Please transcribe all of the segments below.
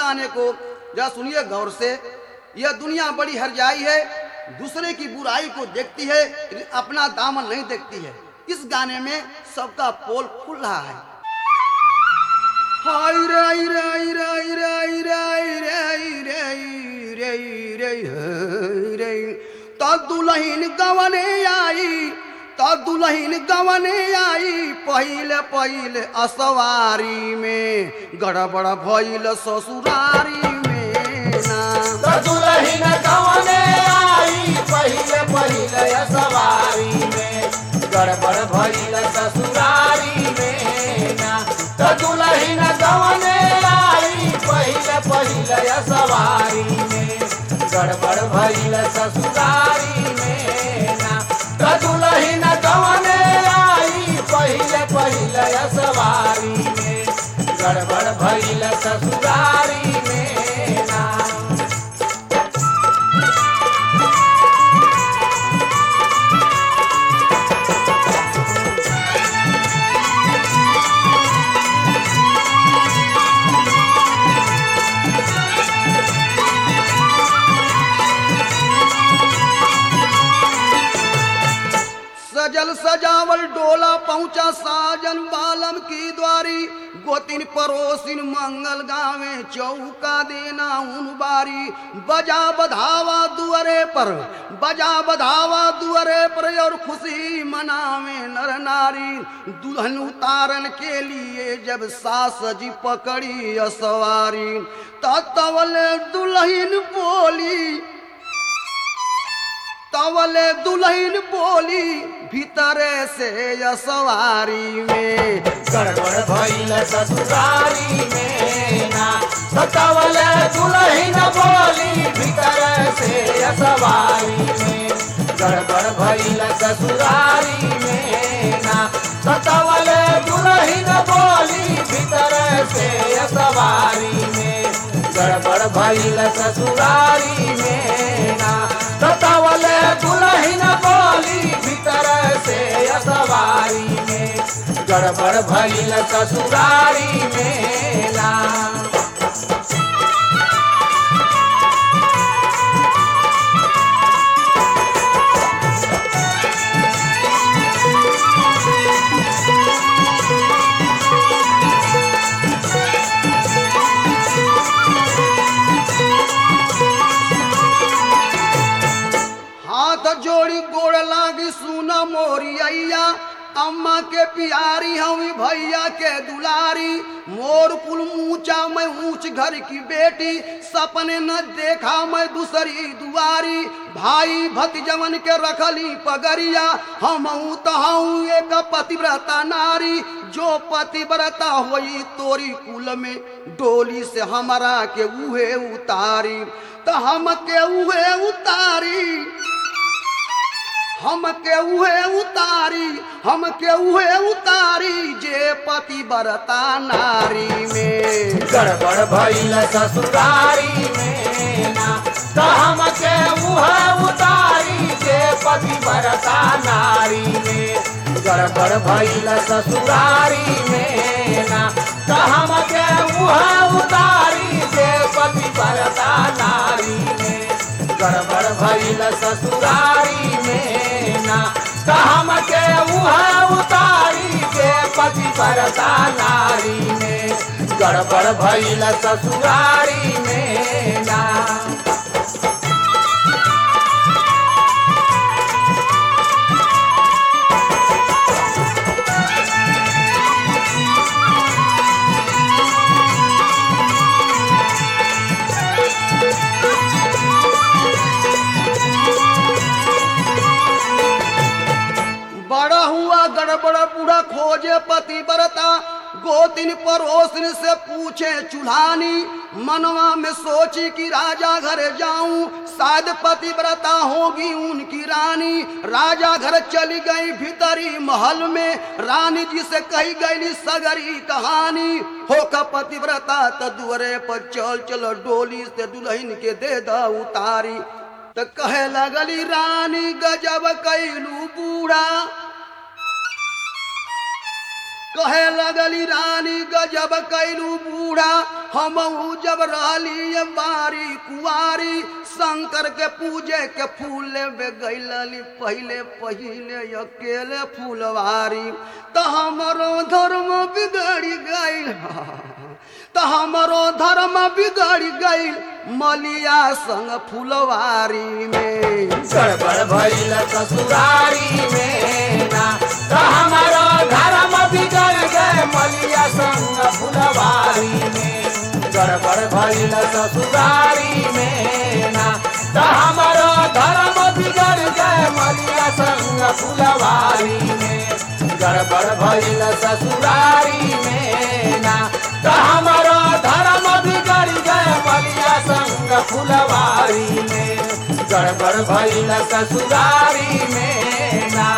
गाने को जरा सुनिए गौर से यह दुनिया बड़ी हरजाई है दूसरे की बुराई को देखती है लेकिन अपना दामन नहीं देखती है इस गाने में सबका पोल खुल रहा है हाय रे हाय रे हाय रे हाय रे हाय रे हाय रे हाय रे हाय रे हाय रे तो दुल्हन गवने आई तो दुल्हन गवने आई पहिले पहिले असवारी में गड़बड़ भइल ससुरारी में ना तो दुल्हन कवने आई पहिले पहिले सवारी में गड़बड़ भइल ससुरारी में ना तो दुल्हन कवने आई पहिले पहिले सवारी में गड़बड़ भइल ससुरारी में ना तो दुल्हन कवने आई पहिले पहिले सवारी में गड़बड़ भइल ससुरारी में ना सजल सजावल डोला पहुंचा साजन बालम की द्वारी गोतिन पड़ोसिन मंगल गावे चौका देना उन बारी बजा बधावा दुअरे पर बजा बधावा दुअरे पर और खुशी मनावे नर नारी दुल्हन उतारन के लिए जब सास जी पकड़ी असवारी तवल दुल्हन बोली तवले दुल्हन बोली भीतरे से यसवारी में गड़बड़ भइल ससुरारी में ना सतावल दुल्हन बोली भीतर से सवारी में गड़बड़ भइल ससुरारी में ना सतावल दुल्हन बोली भीतर से सवारी में गड़बड़ भइल ससुरारी में ना सतावल दुल्हन बोली भीतर से सवारी में गड़बड़ भइल ससुरारी में ना हाथ जोड़ी गोड़ लागी सुना मोरी अय्या अम्मा के प्यारी हवी भैया के दुलारी मोर कुल ऊंचा मैं ऊंच घर की बेटी सपने न देखा मैं दूसरी दुआरी भाई भतीजवन के रखली पगरिया हम तहाऊ एक पतिव्रता नारी जो पतिव्रता होई तोरी कुल में डोली से हमारा के उहे उतारी तो हम के उहे उतारी हम के उहे उतारी हम के उहे उतारी जे पति बरता नारी में गड़बड़ भइल ससुरारी में ना तो हम के उह उतारी के पति बरता नारी में गड़बड़ भइल ससुरारी में ना तो हम के उह उतारी के पति बरता नारी में गड़बड़ भइल ससुरारी में ना तो हम के उह उतारी के पति बरता नारी में गड़बड़ भइल ससुरारी में ना बड़ा हुआ गड़बड़ बूढ़ा खोजे पति बरता गोतिन पड़ोसिन से पूछे चूल्हानी मनवा में सोची कि राजा घर जाऊं शायद पतिव्रता होगी उनकी रानी राजा घर चली गई भीतरी महल में रानी जी से कही गई सगरी कहानी होका पतिव्रता त दुअरे पर चल चल डोली से दुल्हन के दे द उतारी त कहे लगली रानी गजब कैलू बूढ़ा कहे लगली रानी गजब कैलू बूढ़ा हमहू जब रहली बारी कुआरी शंकर के पूजे के फूल में गैलली पहले पहले अकेले फूलवारी तो हमरो धर्म बिगड़ी गई तो हमरो धर्म बिगड़ गई मलिया संग फुलवारी में गड़बड़ भइल ससुरारी में ना तो हमारो धर्म बिगड़ गए मलिया संग फुलवारी में गड़बड़ भइल ससुरारी में ना तो हमारो धर्म बिगड़ गए मलिया संग फुलवारी में गड़बड़ भइल ससुरारी में ना तो हमारो धर्म बिगड़ गए मलिया संग फुलवारी में गड़बड़ भइल ससुरारी में ना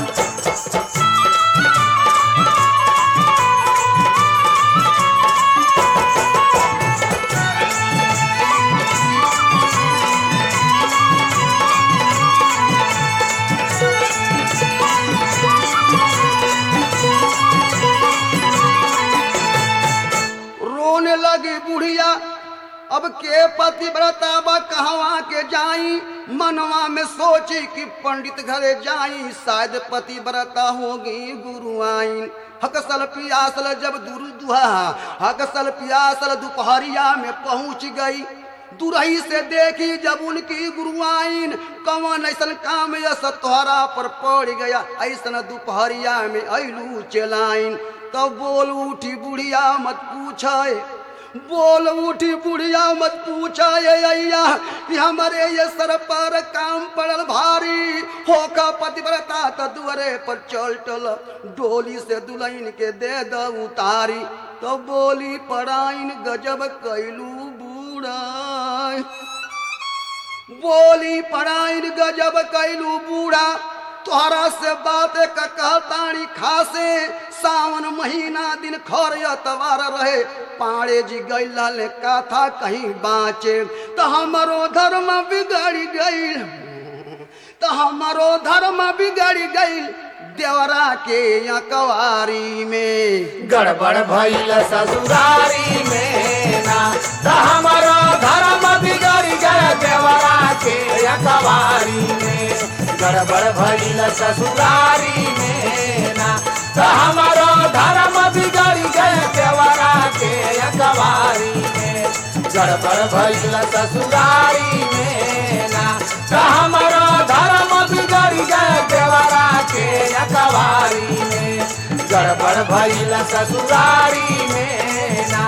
रोने लगी बुढ़िया अब के पति बा कहवा के जाई मनवा में सोची कि पंडित घरे जाई शायद पति व्रता होगी गुरु आईन हकसल पियासल जब दुरु दुहा हकसल पियासल दोपहरिया में पहुंच गई दुरही से देखी जब उनकी गुरुआइन कवन ऐसन काम यस तोहरा पर पड़ गया ऐसन दोपहरिया में ऐलू चलाइन तब बोल उठी बुढ़िया मत पूछे बोल उठी बुढ़िया मत पूछा ये अय्या कि हमारे ये सर पर काम पड़ल भारी होका पतिव्रता त दुअरे पर चल टल डोली से दुल्हन के दे द उतारी तो बोली पराइन गजब कैलू बूढ़ा बोली पराइन गजब कैलू बूढ़ा तोहरा से बात का कहतानी खासे सावन महीना दिन खर तवार रहे पाड़े जी गैल कथा कहीं बाँचे तो हमारो धर्म बिगड़ गई तो हमारो धर्म बिगड़ गई देवरा के अकवारी में गड़बड़ भइल ससुरारी में ना तो हमारो धर्म बिगड़ गए देवरा के अखबारी में गड़बड़ भइल ससुरारी में ना तो हमारो धर्म बिगड़ गए देवरा के अखबारी में गड़बड़ भइल ससुरारी में ना तो हमारो धर्म बिगड़ गए देवरा के अखबारी में गड़बड़ भइल ससुरारी में ना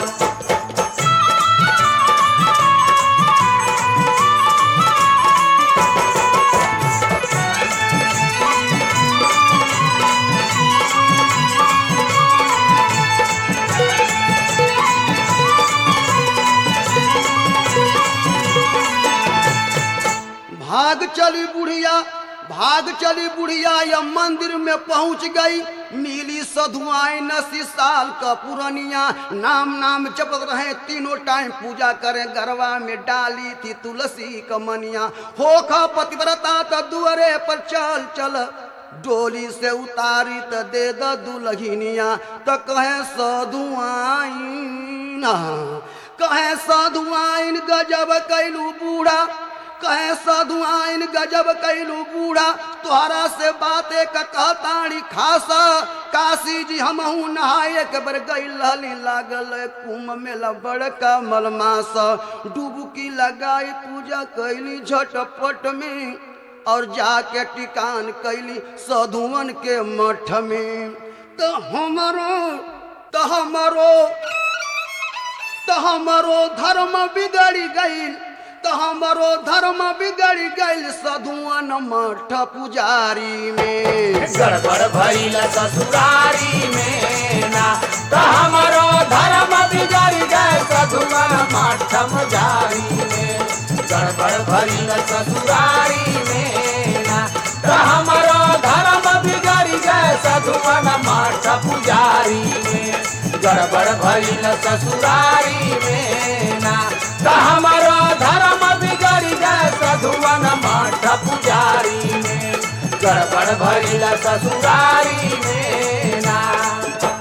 भाग चली बुढ़िया भाग चली बुढ़िया या मंदिर में पहुंच गई मिली सधुआई नसी साल का पुरनिया नाम नाम जपत रहे तीनों टाइम पूजा करें गरवा में डाली थी तुलसी कमनिया होखा पतिव्रता त दुअरे पर चल चल डोली से उतारी त दे द दुलहिनिया त कहे सधुआइन कहे सधुआइन गजब कैलू बूढ़ा कहे साधु आइन गजब कैलू बूढ़ा तोहरा से बाते का कहताड़ी खासा काशी जी हमहू नहाए के बर गई लागल कुंभ मेला बड़का मलमास डुबकी लगाई पूजा कैली झटपट में और जाके टिकान कैली साधुअन के मठ में तो हमारो तो हमारो तो हमारो धर्म बिगड़ गई तो हमारो धर्म बिगड़ गई सधुअन मठ पुजारी में गड़बड़ भइल ससुरारी में ना तो हमारो धर्म बिगड़ गए सधुमन मठम जारी में गड़बड़ भइल ससुरारी में ना तो हमारो धर्म बिगड़ गए सधुमन मठ पुजारी में गड़बड़ भइल ससुरारी में ना तो हमारो धर्म बिगड़ गए सधुवन मठ पुजारी में गड़बड़ भइल ससुरारी में ना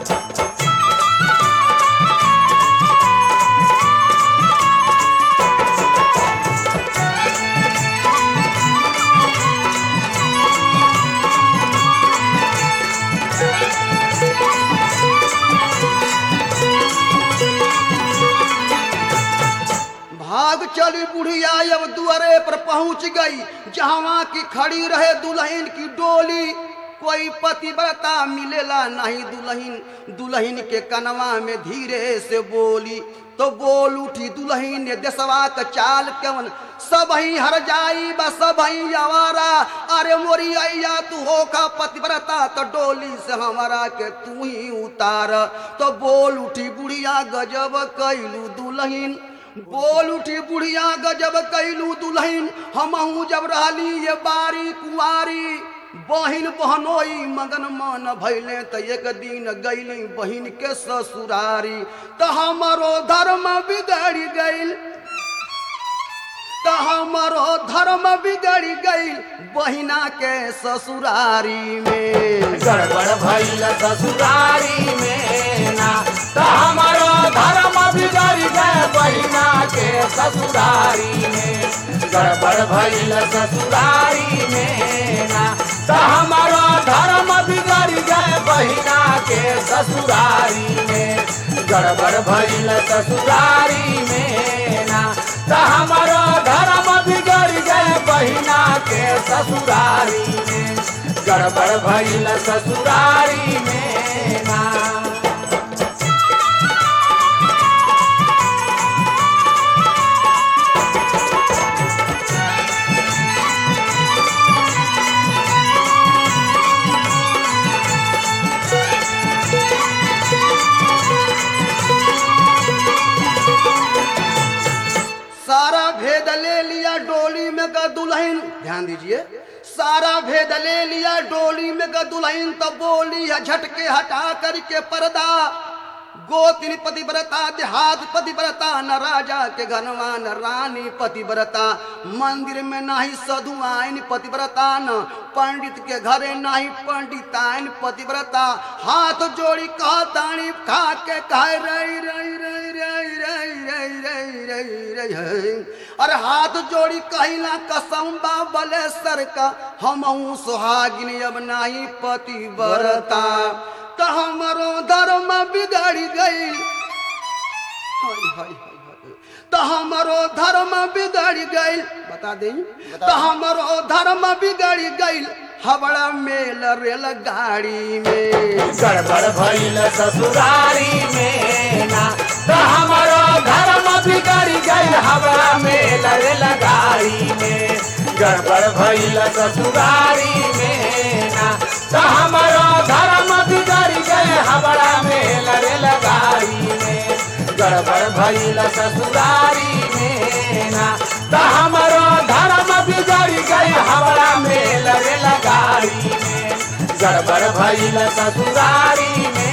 चली बुढ़िया अब दुआरे पर पहुंच गई जहां की खड़ी रहे दुल्हन की डोली कोई पतिव्रता मिलेला नहीं दुल्हन दुल्हन के कनवा में धीरे से बोली तो बोल उठी दुल्हन ने देसवा का चाल कवन सब ही हर जाई बा सब ही आवारा अरे मोरी अया तू हो का पतिव्रता तो डोली से हमारा के तू ही उतार तो बोल उठी बुढ़िया गजब कैलू दुल्हन बोल उठी बुढ़िया गजब कैलू दुल्हन हमहू जब रहली ये बारी कुआरी बहिन बहनोई मगन मन भैले त एक दिन गैली बहिन के ससुरारी त हमारो धर्म बिगड़ गईल त हमारो धर्म बिगड़ गईल बहिना के ससुरारी में गड़बड़ भइल ससुरारी में ना तो हमारो धर्म बिगड़ गए बहिना के ससुरारी में गड़बड़ भइल ससुरारी में ना तो हमारो धर्म बिगड़ गए बहिना के ससुरारी में गड़बड़ भइल ससुरारी में ना तो हमारो धर्म बिगड़ गए बहिना के ससुरारी में गड़बड़ भइल ससुरारी में ना सारा भेद ले लिया डोली में का दुल्हन ध्यान दीजिए सारा भेद ले लिया डोली में का दुल्हन तो बोली है झटके हटा करके पर्दा गोतिन पतिव्रता देहात पतिव्रता न राजा के घनवा न रानी पतिव्रता मंदिर में नाही साधु आइन पतिव्रता न पंडित के घरे नाही पंडिताइन पतिव्रता हाथ जोड़ी कहतानी खा के कहे रही रही रही रही रही रही रही रही रही अरे हाथ जोड़ी कहिला कसम बा बलेसर का हमहू सुहागिन अब नाही पतिव्रता तो हमारो धर्म बिगड़ गई हाय हाय हाय हाय तो हमारो धर्म बिगड़ गई बता दें तो हमारो धर्म बिगड़ गई हबड़ा मेल रेल गाड़ी में गड़बड़ भइल ससुरारी में ना तो हमारो धर्म बिगड़ गई हवा में लड़े लगाई में गड़बड़ भइल ससुरारी में ना तो हमारो धर्म बिगड़ गए हवा में लड़े लगाई में गड़बड़ भइल ससुरारी में ना तो हमारो धर्म बिगड़ गए हवा में लड़े लगाई में गड़बड़ भइल ससुरारी में